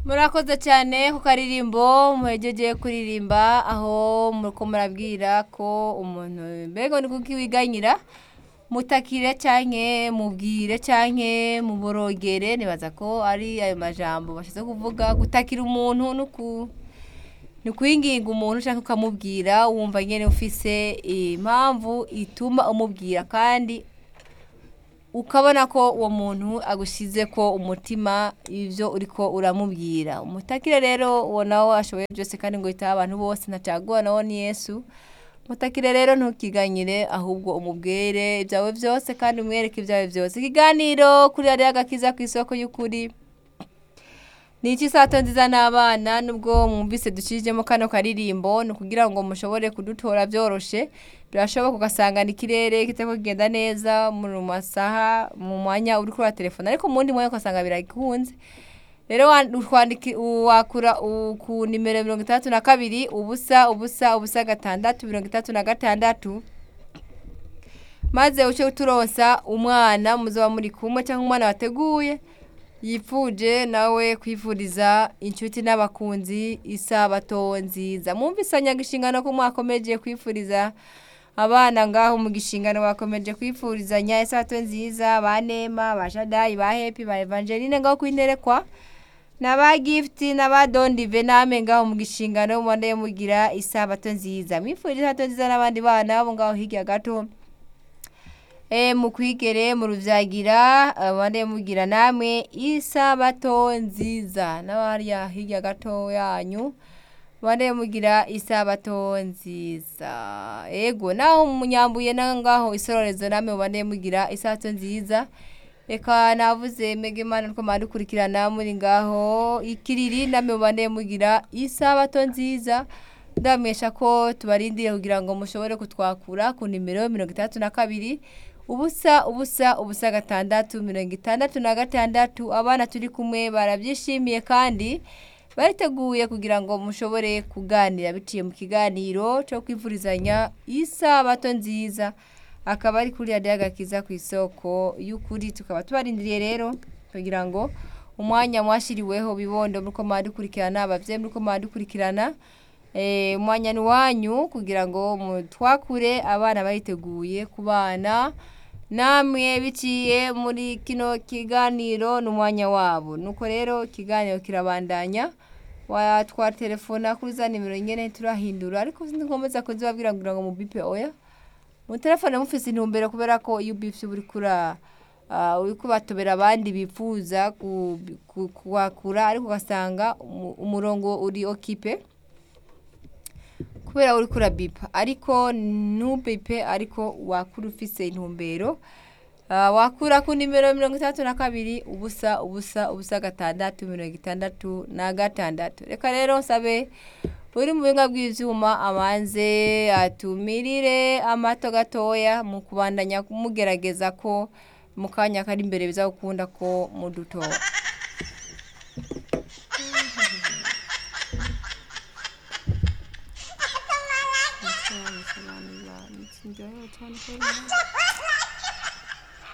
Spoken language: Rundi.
murakoze cyane ku karirimbo muhejeje kuririmba aho muriko murabwira ko umuntu mbega ni kuko wiganyira mutakire canke mubwire canke muborogere nibaza ko ari ayo majambo bashize kuvuga gutakira umuntu nuku ni kwinginga umuntu ushaka ukamubwira wumva nyene ufise impamvu ituma umubwira kandi ukabona ko uwo muntu agushize ko umutima ivyo uriko uramubwira umutakire rero uwo nawe ashoboye byose kandi ngo yitaho abantu bose ntacaguwa nawo ni yesu mutakire rero ntukiganyire ahubwo umubwire ibyawe byose kandi umwereke ibyawe byose ikiganiro kuri radiyo agakiza ku isoko y'ukuri ni iki sato nziza n'abana nubwo mwumvise ducijemo kano karirimbo ni ukugira ngo mushobore kudutora byoroshe birashoboka ugasangana ikirere kitako kigenda neza mu masaha mu mwanya uri kuri telefone ariko mu wundi mwanya ugasanga birakunze rero wakura ku nimero mirongo itandatu na kabiri ubusa ubusa ubusa gatandatu mirongo itandatu na gatandatu maze uce uturonsa umwana muzaba muri kumwe cyangwa umwana wateguye yipfuje nawe kwifuriza inshuti n'abakunzi isabato nziza mwumvisanya agashingano ko mwakomeje kwifuriza abana ngaho mu gishingano bakomeje kwifurizanya isabato nziza ba nema ba shadayi ba hepi ba evangeline ngaho kwinterekwa na ba gifuti na ba dondive name ngaho mu gishingano mubone mugira isabato nziza mwifurije isabato nziza n'abandi bana bo ngaho hirya gato e mukwigere mu ruvyagira abane mugira namwe isabato nziza n'abariya hirya gato yanyu bane mugira isabato nziza ego naho munyambuye nangaho isororezo namwe bane mugira isabato nziza reka navuze mege imana nuko mwadukurikirana muri ngaho ikiriri namwe bane mugira isabato nziza ndamesha ko tubarindiriye kugira ngo mushobore kutwakura ku nimero mirongo itandatu na kabiri ubusa ubusa ubusa gatandatu mirongo itandatu na gatandatu abana turi kumwe barabyishimiye kandi bariteguye kugira ngo mushobore kuganira biciye mu kiganiro cyo kwivurizanya isabato nziza akaba ari kuri radiyo agakiza ku isoko y'ukuri tukaba tubarindiriye rero kugira ngo umwanya mwashyiriweho bibondo muri ko mwadukurikirana ababyeyi muri ko mwadukurikirana umwanya ni wanyu kugira ngo twakure abana bariteguye ku bana namwe biciye muri kino kiganiro ni umwanya wabo nuko rero ikiganiro kirabandanya watwatelefona kuri za nimero nyine turahindura ariko nkomeza kuzibabwira kugira ngo mubipe oya mu telefone mufise intumbero kubera ko iyo ubifite uri kura uri kubatobera abandi bifuza kuhakura ariko ugasanga umurongo uri okipe kubera uri kurabipa ariko ntubipe ariko wakura ufise intumbero wakura ku nimero mirongo itandatu na kabiri ubusa ubusa ubusa gatandatu mirongo itandatu na gatandatu reka rero nsabe uri mu buhinga bw'ibyuma abanze atumirire amato gatoya mu kubandanya kumugerageza ko mu kanya kari imbere biza gukunda ko mudutora Enjoy your time.